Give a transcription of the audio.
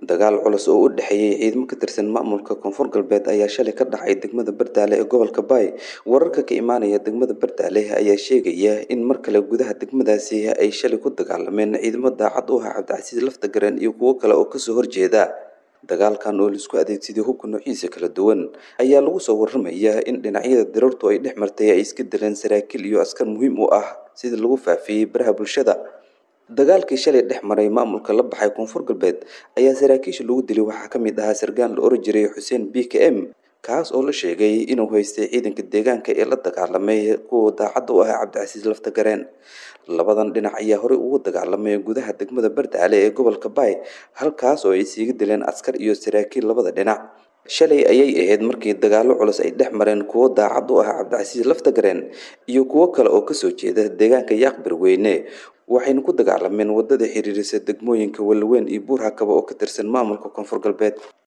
dagaal culus oo u dhexeeyey ciidamo ka tirsan maamulka koonfur galbeed ayaa shalay ka dhacay degmada bardaale ee gobolka baay wararka ka imaanaya degmada bardaale ayaa sheegaya in mar kale gudaha degmadaasi ay shalay ku dagaalameen ciidamo daacad u ah cabdicasiis laftagareen iyo kuwo kale oo kasoo horjeeda dagaalkan oo laisku adeegsaday hubka noociisa kala duwan ayaa lagu soo waramaya in dhinacyada dirartu ay dhex martay ay iska dileen saraakiil iyo askar muhiim u ah sida lagu faafiyey baraha bulshada dagaalkii shalay dhex maray maamulka la baxay koonfur galbeed ayaa saraakiisha lagu dilay waxaa ka mid ahaa sargaan la oran jiray xuseen b k m kaas oo la sheegay inuu haystay ciidanka deegaanka ee la dagaalamay kuwa daacadda u ahaa cabdicasiis laftagareen labadan dhinac ayaa horey ugu dagaalamay gudaha degmada bardaale ee gobolka baay halkaas oo ay siiga dileen askar iyo saraakiil labada dhinac shalay ayay ahayd markii dagaallo culus ay dhex mareen kuwo daacad u ah cabdicasiis laftagareen iyo kuwo kale oo kasoo jeeda deegaanka yaaqbir weyne waxayna ku dagaalameen wadada xiriirisa degmooyinka walaweyn iyo buur hakaba oo ka tirsan maamulka koonfur galbeed